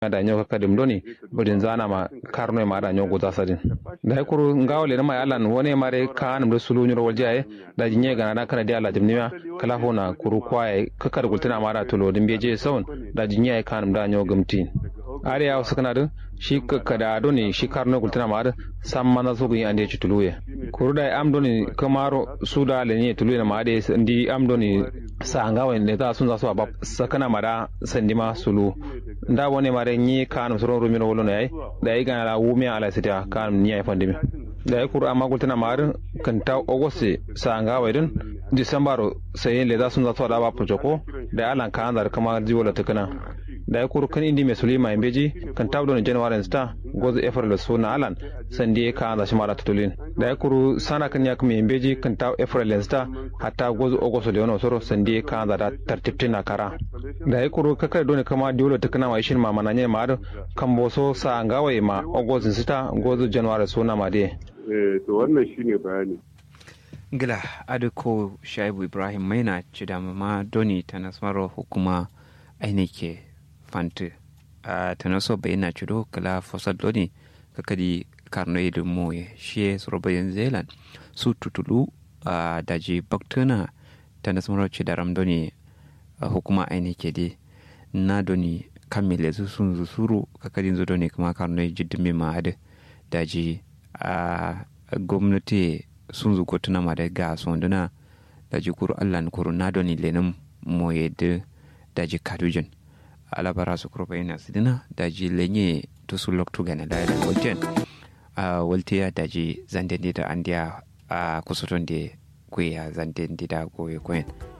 da nyo ka dim doni budin zana ma karno ma da nyo go zasadin da kuru ngawo le ma alan wone mare kan do sulu nyoro waljaye da jinye gana da kana dia la dimniya kala hona kuru kwaye kakar gultuna ma da tulo din beje saun da jinye kan da nyo gumtin are ya wasu kana shi kada doni shi karno gultuna ma da sam mana so gun ande tuluye kuru da am doni kamaro suda le ne tuluye ma da ndi am doni sa ngawo ne ta sun za su ba sakana mara sandima sulu nda wone mare ñi kanum soron rumino wolono yay da yi gana la wumi ala sita kanum ni ay fandimi da yi kur amma gultana mar kan ta ogoste sa nga waydun disambaro sayin le da sun za da ba projoko da alan kan dar kama jiwola tukana da yi kur kan indi me sulima imbeji kan ta don january sta gozo efar le suna alan sandi ka da shi mara tutulin da yi kur sana kan ya kuma imbeji kan ta efar le sta hatta gozo ogosto le wono soro sandi ka da tartibtina kara da yi kur kakar don kama diwola tukana ma ishin ma mananye ma kan boso sa ngawai ma ogozin sita gozo january suna ma de to wannan shine bayani gila adiko shaibu ibrahim maina ci da ma doni ta nasmaro hukuma ainike fante a ta naso bayana ci do kala fosal doni kakadi karno idin moye shi suro bayan zealand su tutulu a daji baktuna ta nasmaro ci da ramdoni hukuma ainike di na doni kammile su sun zusuru kakadin zo doni kuma karno jiddin ma ade daji a gwamnati sun zuko tuna ma da ga sonduna da ji kuru allan kuru na doni lenin mo yadda da ji kadujin alabara su kuru bayina sidina da ji lenye to su loktu gane da da wajen a waltiya da ji zanden da an diya a kusurtun da kuya zanden da goye koyen